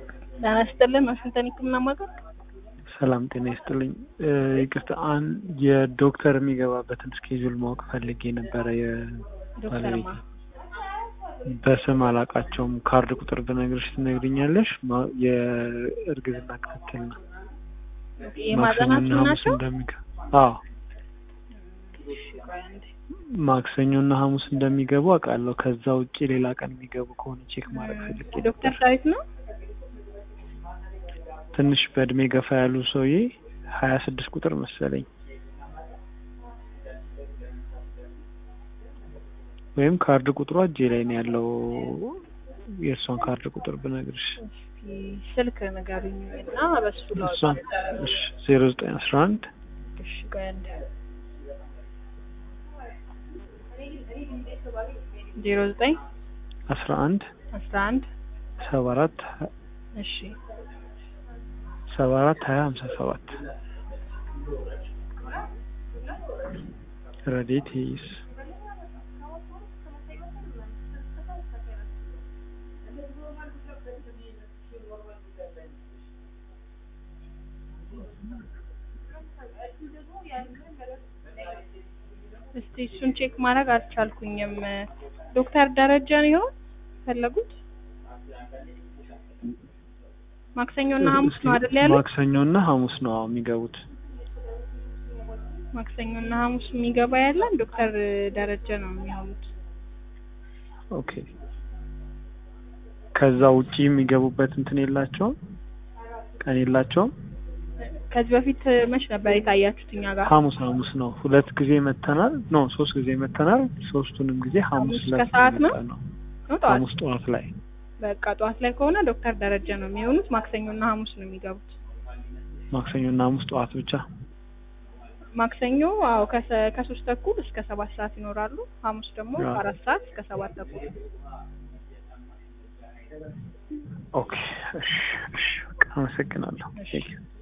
ጤና ይስጥልን ዋሽንግተን ህክምና ማዕከል ሰላም ጤና ይስጥልኝ። ይቅርታ አን የዶክተር የሚገባበትን ስኬጁል ማወቅ ፈልጌ ነበረ። ዶክተር የባለቤቴ ማ በስም አላቃቸውም። ካርድ ቁጥር ብነግርሽ ትነግሪኛለሽ? ማ- የእርግዝና ክትትል ነው። የማጸናችሁ ሐሙስ ናቸው? እንደሚገ አዎ እሺ ቆይ አንዴ። ማክሰኞና ሐሙስ እንደሚገቡ አውቃለሁ። ከዛ ውጭ ሌላ ቀን የሚገቡ ከሆነ ቼክ ማድረግ ፈልጌ ዶክተር ነበር። ዳዊት ነው? ትንሽ በእድሜ ገፋ ያሉ ሰውዬ ሀያ ስድስት ቁጥር መሰለኝ ወይም ካርድ ቁጥሯ እጄ ላይ ነው ያለው። የእሷን ካርድ ቁጥር ብነግርሽ እስኪ ስልክ ንገሩኝ እና በሱ ላውጣ። እሷን እሺ ዜሮ ዘጠኝ አስራ አንድ እሺ ቆይ አንዴ። ዜሮ ዘጠኝ አስራ አንድ አስራ አንድ ሰባ አራት እሺ ሰባ አራት ሀያ ሀምሳ ሰባት ረዴት ይስ እስቲ እሱን ቼክ ማድረግ አልቻልኩኝም። ዶክተር ደረጃ ነው ይሆን ፈለጉት? ማክሰኞና ሐሙስ ነው አይደል ያሉት? ማክሰኞና ሐሙስ ነው አዎ የሚገቡት። ማክሰኞና ሐሙስ የሚገባ ያለን ዶክተር ደረጀ ነው የሚሆኑት። ኦኬ ከዛ ውጪ የሚገቡበት እንትን የላቸውም ቀን የላቸውም። ከዚህ በፊት መች ነበር የታያችሁት እኛ ጋር? ሐሙስ ሐሙስ ነው። ሁለት ጊዜ መተናል። ኖ ሶስት ጊዜ መተናል። ሶስቱንም ጊዜ ሐሙስ ሐሙስ ዕለት ከሰዓት ነው? ነው። ነው ጠዋት? ሐሙስ ጠዋት ላይ በቃ ጠዋት ላይ ከሆነ ዶክተር ደረጀ ነው የሚሆኑት። ማክሰኞና ሐሙስ ነው የሚገቡት። ማክሰኞና ሐሙስ ጠዋት ብቻ። ማክሰኞ አዎ ከሰ- ከሶስት ተኩል እስከ ሰባት ሰዓት ይኖራሉ። ሐሙስ ደግሞ አዎ። አራት ሰዓት እስከ ሰባት ተኩል። ኦኬ እሺ እሺ በቃ አመሰግናለሁ። እሺ። ቴንክ ዩ